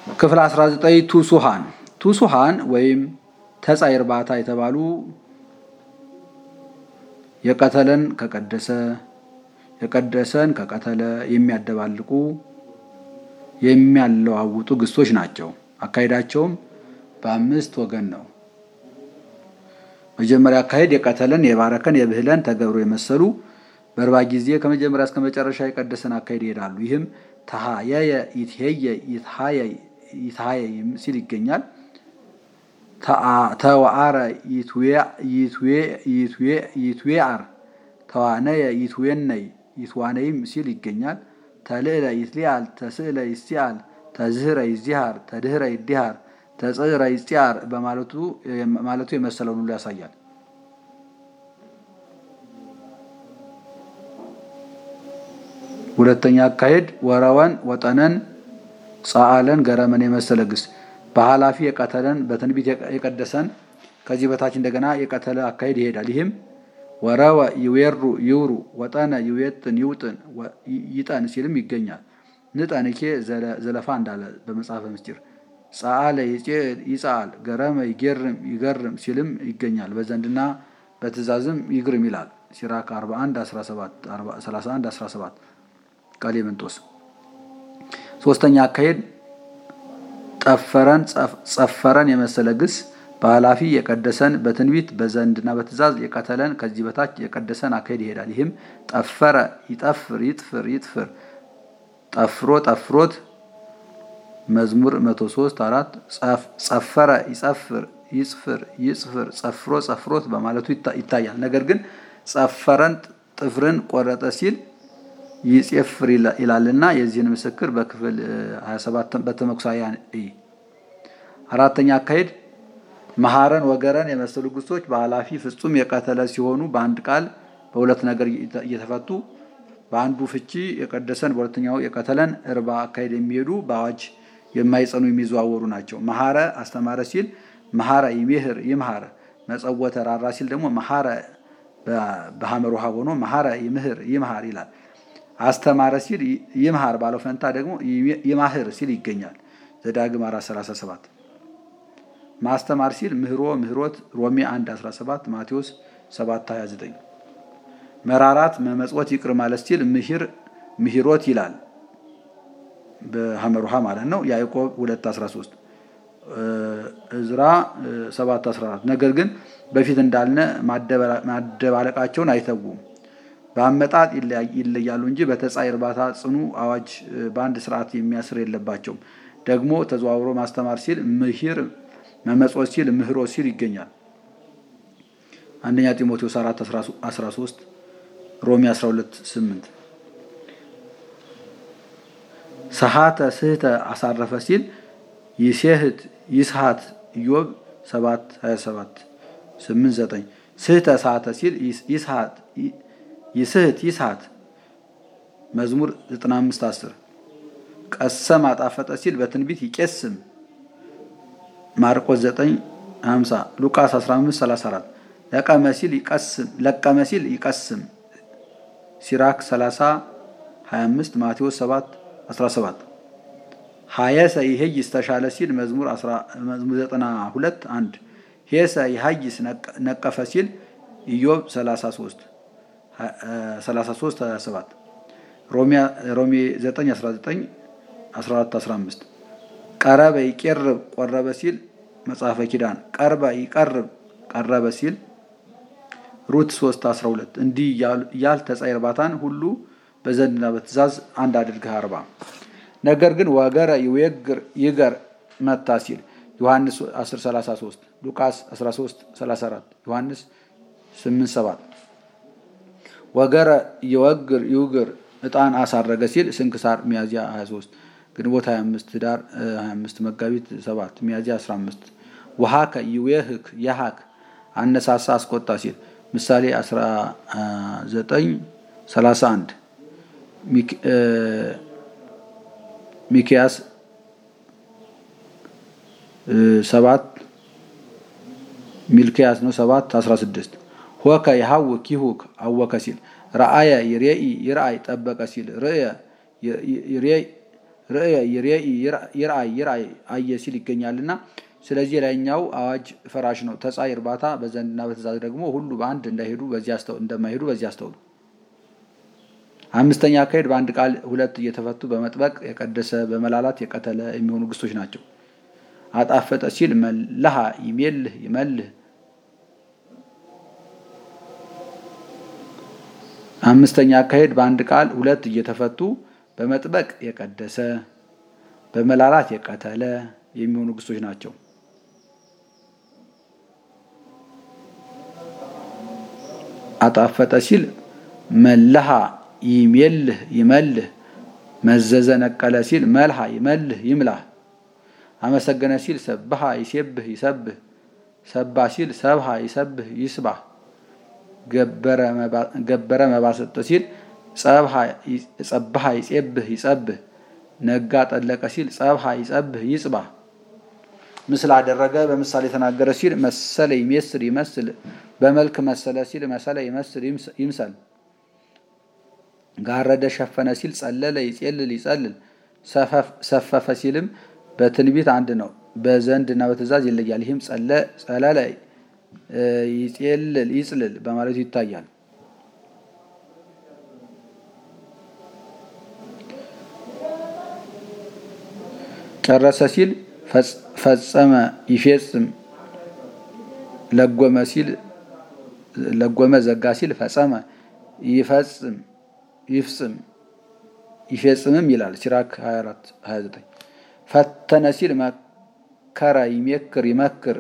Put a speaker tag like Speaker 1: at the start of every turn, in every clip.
Speaker 1: ክፍል 19 ቱሱሃን ቱሱሃን ወይም ተጻይ እርባታ የተባሉ የቀተለን ከቀደሰ የቀደሰን ከቀተለ የሚያደባልቁ የሚያለዋውጡ ግሶች ናቸው። አካሄዳቸውም በአምስት ወገን ነው። መጀመሪያ አካሄድ የቀተለን፣ የባረከን፣ የብህለን ተገብሮ የመሰሉ በእርባ ጊዜ ከመጀመሪያ እስከ መጨረሻ የቀደሰን አካሄድ ይሄዳሉ። ይህም ተሃየየ ይትሄየ ይትሃየ ሲል ይገኛል። ተዋአረ ይትዌአር ተዋነየ ይትዌነይ ይትዋነይም ሲል ይገኛል። ተልዕለ ይትሊአል ተስዕለ ይስቲአል ተዝህረ ይዚሃር ተድህረ ይዲሃር ተጽዕረ ይስቲአር በማለቱ የመሰለውን ሁሉ ያሳያል። ሁለተኛ አካሄድ ወረወን ወጠነን ጸአለን ገረመን የመሰለ ግስ በኃላፊ የቀተለን በትንቢት የቀደሰን ከዚህ በታች እንደገና የቀተለ አካሄድ ይሄዳል። ይህም ወረወ ይዌሩ ይውሩ ወጠነ ይዌጥን ይውጥን ይጠን ሲልም ይገኛል። ንጠንኬ ዘለፋ እንዳለ በመጽሐፈ ምስጢር ጸአለ ይጸአል ገረመ ይጌርም ይገርም ሲልም ይገኛል። በዘንድና በትእዛዝም ይግርም ይላል። ሲራክ 41 31 17 ቀሌምንጦስ። ሶስተኛ አካሄድ ጠፈረን ጸፈረን የመሰለ ግስ በኃላፊ የቀደሰን በትንቢት በዘንድና በትእዛዝ የቀተለን ከዚህ በታች የቀደሰን አካሄድ ይሄዳል። ይህም ጠፈረ ይጠፍር ይጥፍር ይጥፍር ጠፍሮ ጠፍሮት መዝሙር 103 4 ጸፈረ ይጸፍር ይጽፍር ይጽፍር ጸፍሮ ጸፍሮት በማለቱ ይታያል። ነገር ግን ጸፈረን ጥፍርን ቆረጠ ሲል ይጼፍር ይላልና የዚህን ምስክር በክፍል 27 በተመኩሳያን እይ። አራተኛ አካሄድ መሐረን ወገረን የመሰሉ ግሶች በኃላፊ ፍጹም የቀተለ ሲሆኑ በአንድ ቃል በሁለት ነገር እየተፈቱ በአንዱ ፍቺ የቀደሰን በሁለተኛው የቀተለን እርባ አካሄድ የሚሄዱ በአዋጅ የማይጸኑ የሚዘዋወሩ ናቸው። መሐረ አስተማረ ሲል መሐረ ይሜህር ይምሃር፣ መጸወተ ራራ ሲል ደግሞ መሐረ በሐመር ውሃ ሆኖ መሐረ ይምህር ይምሃር ይላል። አስተማረ ሲል ይምሃር ባለው ፈንታ ደግሞ ይማህር ሲል ይገኛል። ዘዳግም 437 ማስተማር ሲል ምህሮ ምህሮት ሮሜ 1 17 ማቴዎስ 7 29 መራራት መመጽወት ይቅር ማለት ሲል ምሂር ምሂሮት ይላል በሐመር ውሃ ማለት ነው። ያዕቆብ 2 13 እዝራ 7 14 ነገር ግን በፊት እንዳልነ ማደባለቃቸውን አይተዉም። በአመጣጥ ይለያሉ እንጂ በተጻይ እርባታ ጽኑ አዋጅ በአንድ ስርዓት የሚያስር የለባቸውም። ደግሞ ተዘዋውሮ ማስተማር ሲል ምሂር መመጽወት ሲል ምህሮ ሲል ይገኛል። አንደኛ ጢሞቴዎስ 4 13 ሮሜ 12 8 ሰሃተ ስህተ አሳረፈ ሲል ይሴህት ይስሃት ኢዮብ 7 27 8 9 ስህተ ሰሃተ ሲል ይስሃት ይስህት ይስሃት መዝሙር 95 10 ቀሰም አጣፈጠ ሲል በትንቢት ይቄስም ማርቆስ 9 50 ሉቃስ 15 34 ለቀመ ሲል ይቀስም ለቀመ ሲል ይቀስም ሲራክ 30 25 ማቴዎስ 7 17 ሀየሰ ይሄይስ ተሻለ ሲል መዝሙር 92 1 ሄሰ ይሀይስ ነቀፈ ሲል ኢዮብ 33 33 27 ሮሜ 9 19 14 15 ቀረበ ይቄርብ ቆረበ ሲል መጽሐፈ ኪዳን ቀርበ ይቀርብ ቀረበ ሲል ሩት 3 12 እንዲህ እያል ተጻይ እርባታን ሁሉ በዘንድና በትእዛዝ አንድ አድርገህ አርባ። ነገር ግን ወገረ ይዌግር ይገር መታ ሲል ዮሐንስ 10 33 ሉቃስ 13 34 ዮሐንስ 8 7 ወገረ ይወግር ይውግር ዕጣን አሳረገ ሲል ስንክሳር ሚያዝያ 23 ግንቦት 25 ዳር 25 መጋቢት 7 ሚያዝያ 15 ውሃከ ይዌህክ ያሃክ አነሳሳ አስቆጣ ሲል ምሳሌ 19 31 ሚኪያስ 7 ሚልኪያስ ነው 7 16 ሆከ ይሃውክ ይሁክ አወከ ሲል ረአየ ይሬኢ ይርአይ ጠበቀ ሲል ርእየ ይርአይ ይርአይ አየ ሲል ይገኛልና ስለዚህ ላይኛው አዋጅ ፈራሽ ነው። ተጻይ እርባታ በዘንድና በትእዛዝ ደግሞ ሁሉ በአንድ እንዳይሄዱ እንደማይሄዱ በዚህ አስተውሉ። አምስተኛ አካሄድ በአንድ ቃል ሁለት እየተፈቱ በመጥበቅ የቀደሰ በመላላት የቀተለ የሚሆኑ ግሶች ናቸው። አጣፈጠ ሲል መለሃ ይሜልህ ይመልህ አምስተኛ አካሄድ በአንድ ቃል ሁለት እየተፈቱ በመጥበቅ የቀደሰ በመላላት የቀተለ የሚሆኑ ግሶች ናቸው። አጣፈጠ ሲል መለሃ ይሜልህ ይመልህ መዘዘ ነቀለ ሲል መልሃ ይመልህ ይምላህ አመሰገነ ሲል ሰብሃ ይሴብህ ይሰብህ ሰባ ሲል ሰብሃ ይሰብህ ይስባህ ገበረ መባሰጠ ሲል ጸብሃ ይጼብህ ይጸብህ ነጋ ጠለቀ ሲል ጸብሃ ይጸብህ ይጽባህ ምስል አደረገ በምሳሌ ተናገረ ሲል መሰለ ይሜስል ይመስል በመልክ መሰለ ሲል መሰለ ይመስል ይምሰል ጋረደ ሸፈነ ሲል ጸለለ ይጼልል ይጸልል ሰፈፈ ሲልም በትንቢት አንድ ነው። በዘንድ እና በትእዛዝ ይለያል። ይህም ጸለለ ይጼልል ይጽልል በማለቱ ይታያል። ጨረሰ ሲል ፈጸመ ይፌጽም ለጎመ ሲል ለጎመ ዘጋ ሲል ፈጸመ ይፈጽም ይፍጽም ይፌጽምም ይላል። ሲራክ 24 29 ፈተነ ሲል መከረ ይሜክር ይመክር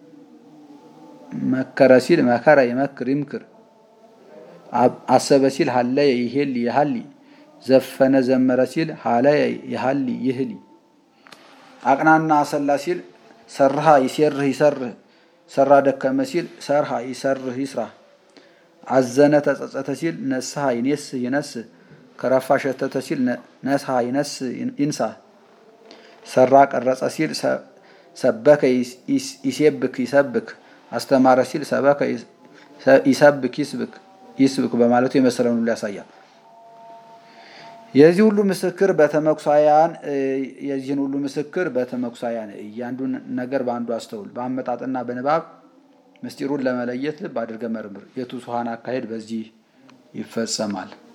Speaker 1: መከረ ሲል መከረ ይመክር ይምክር አሰበ ሲል ሀለየ ይሄል ይሀሊ ዘፈነ ዘመረ ሲል ሀለየ ይሀሊ ይህሊ አቅናና አሰላ ሲል ሰርሃ ይሴርህ ይሰርህ ሰራ ደከመ ሲል ሰርሃ ይሰርህ ይስራ አዘነ ተጸጸተ ሲል ነስሐ ይኔስህ ይነስህ ከረፋ ሸተተ ሲል ነስሐ ይነስህ ይንሳ ሰራ ቀረጸ ሲል ሰበከ ይሴብክ ይሰብክ አስተማረ ሲል ሰበከ ይሰብክ ይስብክ ይስብክ በማለቱ የመሰለውን ሁሉ ያሳያል። የዚህ ሁሉ ምስክር በተመኩሳያን የዚህን ሁሉ ምስክር በተመኩሳያን እያንዱን ነገር በአንዱ አስተውል። በአመጣጥና በንባብ ምስጢሩን ለመለየት ልብ አድርገ መርምር። የቱሱሃን አካሄድ በዚህ ይፈጸማል።